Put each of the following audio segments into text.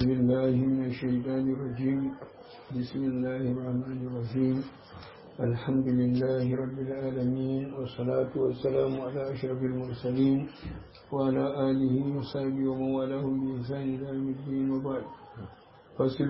بالله من الشيطان الرجيم بسم الله الرحمن الرحيم الحمد لله رب العالمين والصلاة والسلام على أشرف المرسلين وعلى آله وصحبه ومن والاه بإحسان إلى يوم الدين وبعد فصل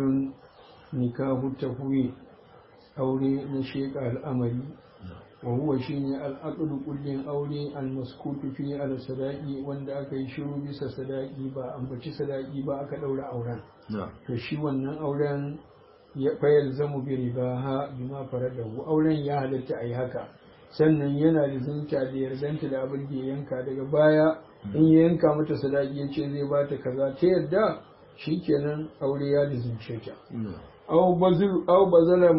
نكاح التفويض أولي نشيك الأمري وهو شيني الأقل كل أولي المسكوت فيه على صداقي وان دا aka yi shiru bisa sadaki ba ambaci sadaki ba aka daura auren to shi wannan auren ya fayar zamu bi ribaha bima faradahu auren ya halatta ayi haka sannan yana da zunta da yardanta da abin da ya yanka daga baya in ya yanka mata sadaki ya ce zai bata kaza ta yarda shikenan aure ya lizince ta aw bazalar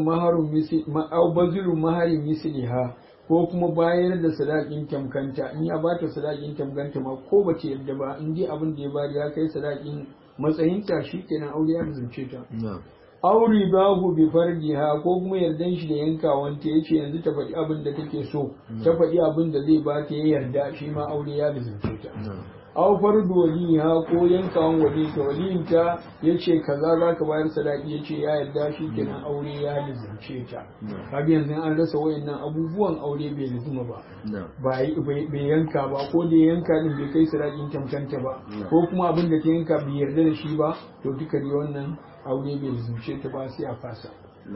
maharin maharin misliha ko kuma bayar da sadakin tamkanta in ya bata sadakin tamkanta ma ko ba ta yadda ba in dai abin da ya bari ya kai sadakin matsayinta shikenan aure ya zance ta aw ribahu bi fardiha ko kuma yardan shi da yankawanta yace yanzu ta faɗi abin da take so ta faɗi abin da zai bata ya yarda shi ma aure ya zance ta aw fardu waliha ko yankawan wali ta waliyin ta yace kaza zaka bayar sadaki yace ya yarda shi kenan aure ya lizince ta kaga yanzu an rasa wayannan abubuwan aure bai lizuma ba bai yanka ba ko da yanka din bai kai sadakin tamkanta ba ko kuma abin da ta yanka bai yarda da shi ba to duka dai wannan aure bai lizince ta ba sai a fasa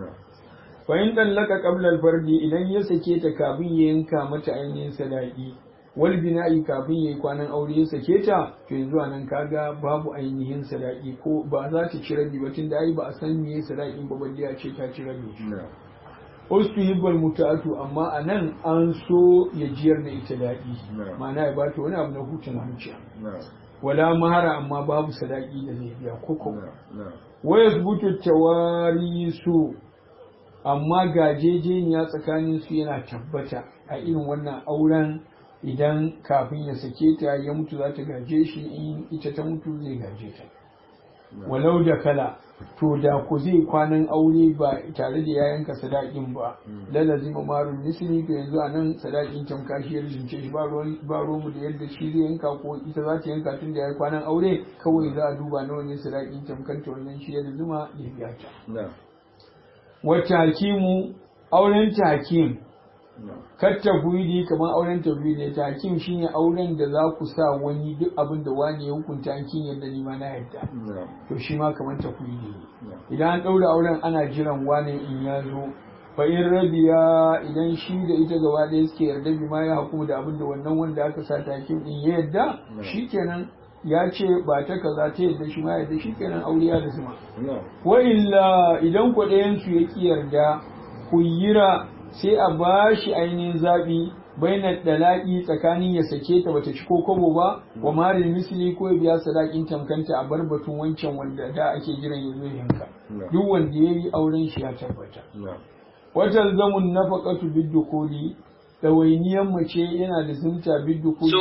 fa in dallaka qabla al-fardi idan ya sake ta kafin ya yanka mata ainihin sadaki wal bina'i kafin yayi kwanan aure ya sake ta to yanzu nan kaga babu ainihin sadaki ko ba za ta ci rabi ba tunda ai ba a san me sadakin ba balle a ce ta ci rabi ustu hibbal mutatu amma anan an so ya jiyar da ita daɗi ma'ana ya bata wani abu na hutun zuciya wala mahara amma babu sadaki da zai biya koko wa yasbutu tawarisu amma gajejeniya tsakanin su yana tabbata a irin wannan auren idan kafin ya sake ta ya mutu za ta gaje shi in ita ta mutu zai gaje ta walau da kala to da ku zai kwanan aure ba tare da ya yanka sadakin ba lalazi mamarun misli to yanzu a nan sadakin tamka shi ya rijince shi ba ruwanmu da yadda shi zai yanka ko ita za ta yanka tun da ya yi kwanan aure kawai za a duba na wani sadakin tamkanta wannan shi ya zuma ya biya ta wata hakimu auren ta hakim kar tafwidi kamar auren tafwidi ta hakim shine auren da za ku sa wani duk abin da wani ya hukunta an kin yadda ni ma na yadda to shi ma kamar tafwidi ne idan an daura auren ana jiran wani in ya zo fa in rabiya idan shi da ita gaba ɗaya suke yarda bi ma ya hukumu da abin da wannan wanda aka sa ta hakim din ya yadda shikenan ya ce ba ta kaza ta yadda shi ma yadda shikenan aure ya da zuma wa illa idan ku ɗayan su ya ki yarda ku yira sai a ba shi ainihin zaɓi bainar dalaƙi tsakanin ya sake ta bata ci ko kobo ba wa marin misli ko ya biya sadakin tamkanta a bar batun wancan wanda da ake jiran ya zo yanka duk wanda ya yi auren shi ya tabbata wata zamun nafaqatu bid-dukuli ɗawainiyan mace yana da zumta biddu ko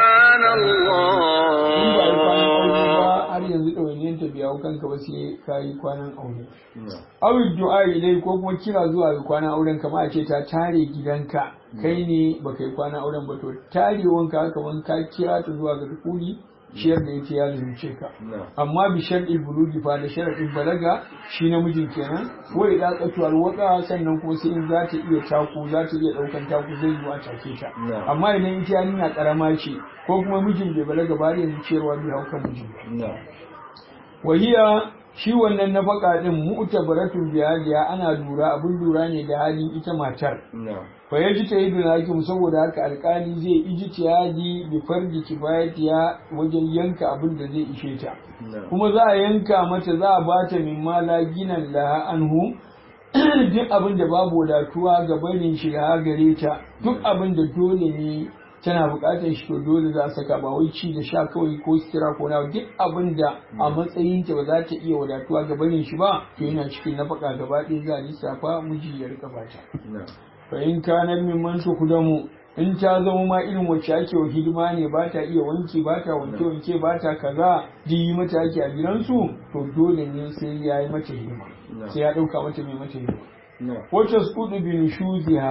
subhanallah in ba yi kwanan aure ba har yanzu ɗawainiyan ta biya kanka ba sai ka yi kwanan aure awi du'a ilai ko kuma kira zuwa ga kwanan auren kama a ce ta tare gidanka kai ne baka yi kwanan auren ba to tarewanka kaman ka kira ta zuwa ga dukuli ciyar da ita ya lalace ka amma bi shar'i bulugi fa da sharadin balaga shi namijin kenan ko idan katuwar waka sannan kuma sai in za ta iya taku za ta iya daukan taku zai yi a take ta amma idan ita yarinya karama ce ko kuma mijin bai balaga ba yanzu ciyarwa bai hauka mijin wahiya shi wannan nafaka din mu'tabaratun biyadiya ana lura abin lura ne da halin ita matar fa yaji ta yi hakim saboda haka alkali zai ijtihadi bi farji kifayatiya wajen yanka abin da zai ishe ta kuma za a yanka mata za a bata min mala ginan laha anhu duk abin da babu wadatuwa ga barin shiga gare ta duk abin da dole ne tana buƙatar shi to dole za a saka ba wai ci da sha kawai ko sutura ko na duk abin da a matsayin ta ba za ta iya wadatuwa ga barin shi ba to yana cikin nafaka gaba ɗaya za a lissafa miji ya rika bata fa in kana min man kudamu in ta zama ma irin wacce ake wa hidima ne ba ta iya wanki ba ta wanke wanke ba ta kaza duk yi mata ake a gidansu to dole ne sai ya yi mata hidima sai ya ɗauka mata mai mata hidima wacce su kudu bin shuziha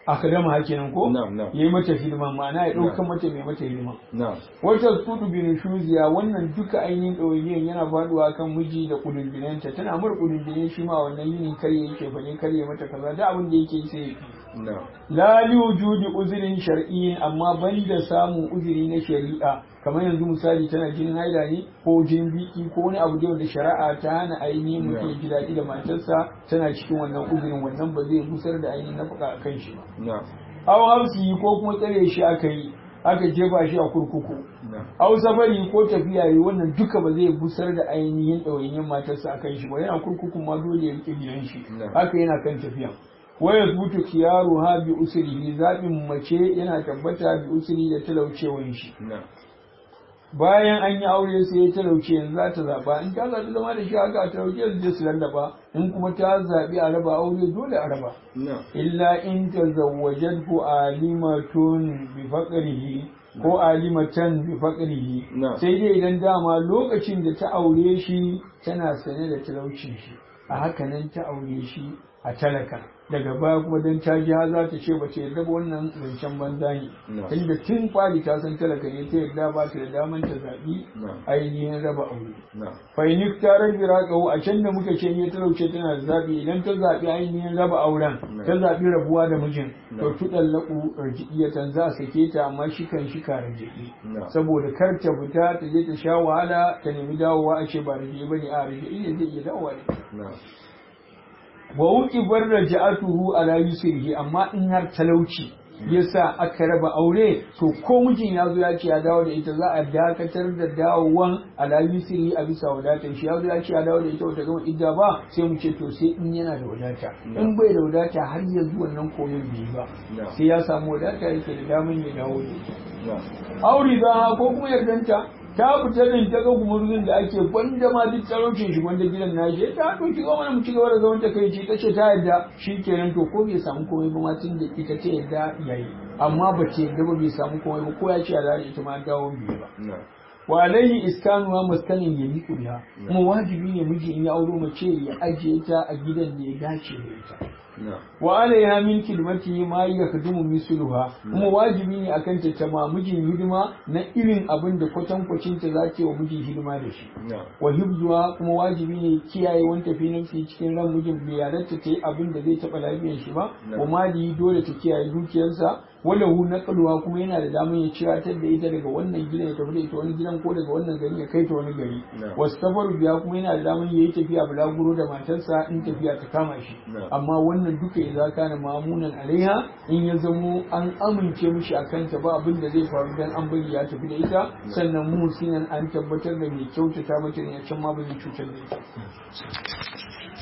akadama hakenan ko Na'am, na'am. yayi mata hidima ma'ana ya dauka Na'am. mata mai mata hidima na'am wata kudu bin shuziya wannan duka ainihin ɗawainiyar yana faduwa kan miji da kudundunenta tana mur kudundunen shi ma wannan yini karye yake bane karye mata kaza da abin da yake yi sai ya fi na'am la li wujudi uzrin shar'iyyin amma banda samun uzuri na shari'a kamar yanzu misali tana jinin haila ne ko jinin biki ko wani abu da wanda shari'a ta hana ainihin mutum ya ji daɗi da matarsa tana cikin wannan uzurin wannan ba zai busar da ainihin nafaka a kan shi ba na'am aw hausi ko kuma tsare shi aka yi aka jefa shi a kurkuku na'am aw safari ko tafiya yi wannan duka ba zai busar da ainihin ɗawainiyar matarsa a kan shi ba yana kurkukun ma dole ya rike gidan shi Na'am. haka yana kan tafiya waya zubutu kiyaru ha bi usrihi zaɓin mace yana tabbata bi usri da talaucewan shi na'am bayan an yi aure sai ya talauce yanzu za ta zaɓa in ta zaɓi zama da shi haka a talauce su je su lallaba in kuma ta zaɓi a raba aure dole a raba na'am illa in tazawwajathu alimatun bi faqrihi ko alimatan bi faqrihi Na'am. sai dai idan dama lokacin da ta aure shi tana sane da talaucin shi a haka nan ta aure shi a talaka daga baya kuma dan ta ji har za ta ce ba ta yarda ba wannan zancen banza ne Na'am. tunda tun fari ta san talaka ne ta yarda ba ta da daman ta zaɓi Na'am. ainihin raba aure na'am fainik ta rabi raƙahu a can da muka ce ne talauce tana da zaɓi idan ta zaɓi ainihin raba auren ta zaɓi rabuwa da mijin to Na. tuɗan laƙu rajiyatan za a sake ta amma shi kan shi ka rajiyi Na. saboda kar ta fita ta je ta sha wahala ta nemi dawowa a ce ba rajiyi ba ne a rajiyi ne zai iya dawowa ne na'am wa wuki bar raja'atuhu ala yusrihi amma in har talauci yasa aka raba aure to ko mijin ya zo ya ce ya dawo da ita za a dakatar da dawowan ala yusrihi a bisa wadatar shi ya zo ya ce ya dawo da ita wata gama idda ba sai mu ce to sai in yana da wadata in bai da wadata har yanzu wannan koyon bai yi ba Na. sai ya samu wadata yake da daman ya dawo da ita na'am aure za ko kuma yardanta ta fita din ta ga gumurzun da ake gwanda ma duk talaucin shi gwanda gidan na shi ta to ki zo mana mu ci gaba da zaman ta kai ce ta ce ta yarda shi kenan to ko bai samu komai ba ma tun da ita ta yarda yayi amma ba ta yarda ba bai samu komai ba ko ya ce ya da ita ma dawo bai ba na'am wa alaihi iskanuwa maskanin ya liku biha kuma wajibi ne miji in ya auro mace ya ajiye ta a gidan da ya dace da ita na'am wa alaiha min kidmati ma yakdumu misluha kuma wajibi ne akan ta ta ma mijin hidima na irin abin da kwatankwacin ta za ta yi wa mijin hidima da shi na'am wa hibzuwa kuma wajibi ne kiyaye wani tafi nafsi cikin ran mijin bai yarda ta yi abin da zai taɓa lafiyar shi ba Na. wa mali dole ta kiyaye dukiyarsa wala hu naqluha kuma yana da damar ya ciratar da ita daga wannan gidan ya tafi da ita wani gidan ko daga wannan gari ya kai ta wani gari Na. wasu safaru biya kuma yana da damar ya yi tafiya bulaguro da matarsa in tafiya ta kama shi Na. amma wannan duka idza kana mamunan alaiha in ya zamo an amince mishi a kanta ba abin da zai faru dan an bari ya tafi da ita sannan musinan an tabbatar da mai kyautata mata ne a can ma ba zai cutar da ita